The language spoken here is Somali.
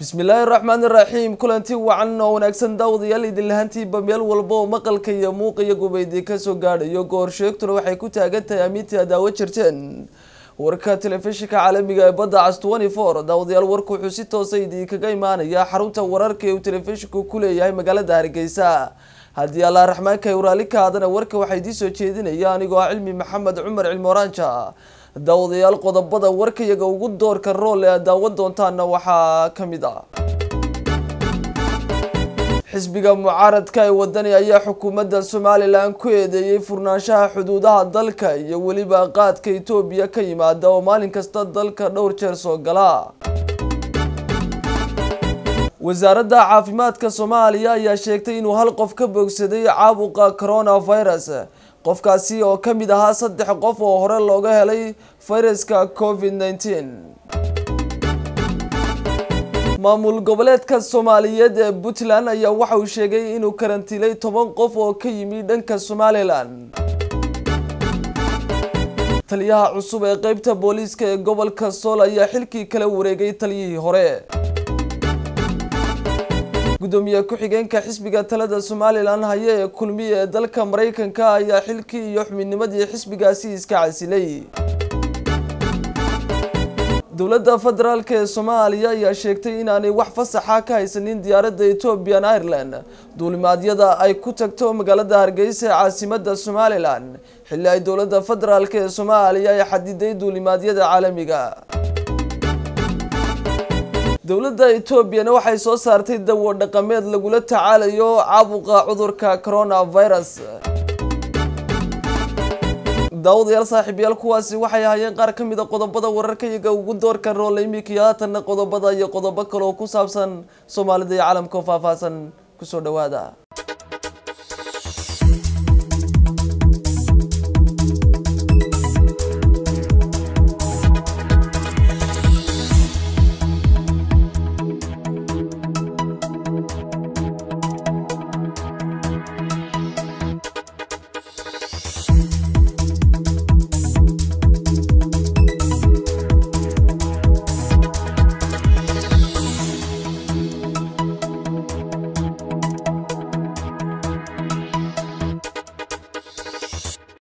bismillaahi raxmaan iraxiim kulanti wacan oo wanaagsan daawadayaal idin lahantiiba meel walba oo maqalka iyo muuqa iyo gubaydi kasoo gaadhayo goor sheegtuna waxay ku taagan tahay amiintii adaawo jirteen warka telefishinka caalamiga ee badda cas twenty four daawadayaal warku wuxuu si toosa idinkaga imaanaya xarunta wararka ee uu telefishinku ku leeyahay magaalada hargeysa haddii allah raxmaanka uraali ka hadana warka waxaa idiin soo jeedinaya anigoo ah cilmi maxamed cumar cilmoraanja daawadayaal qodobada warkayaga ugu doorka rool ee aad daawan doontaana waxaa ka mid ah xisbiga mucaaradka ee wadani ayaa xukuumadda somalilan ku eedeeyey furnaanshaha xuduudaha dalka iyo weliba qaadka etoobiya ka yimaada oo maalin kasta dalka dhowr jeer soo gala wasaaradda caafimaadka soomaaliya ayaa sheegtay inuu hal qof ka bogsaday caabuqa coronavirus qofkaasi oo ka mid ahaa saddex qof oo hore looga helay fayraska covid nneteen maamul goboleedka soomaaliyeed ee puntland ayaa waxa uu sheegay inuu karantiilay toban qof oo ka yimi dhanka somalilan taliyaha cusub ee qeybta booliiska ee gobolka sool ayaa xilkii kala wareegay taliyihii hore gudoomiye ku-xigeenka xisbiga talada somalilan haya ee kulmiye ee dalka maraykanka ayaa xilkii iyo xubinnimadii xisbigaasi iska casilay dowladda federaalk ee soomaaliya ayaa sheegtay inaanay wax fasaxa ka haysanin diyaaradda ethiopian ireland duulimaadyada ay ku tagto magaalada hargeysa ee caasimada somalilan xilli ay dowladda federaalk ee soomaaliya ay xadiday duulimaadyada caalamiga dowladda etoobiyana waxay soo saartay dawo dhaqameed lagula tacaalayo caabuqa cudurka coronavirus daawadayaal saaxiibayaal kuwaasi waxay ahaayeen qaar ka mid a qodobada wararkayaga ugu doorka roole iminkii haatanna qodobada iyo qodobo kale oo ku saabsan soomaalida iyo caalamka oo faahfaahsan kusoo dhawaada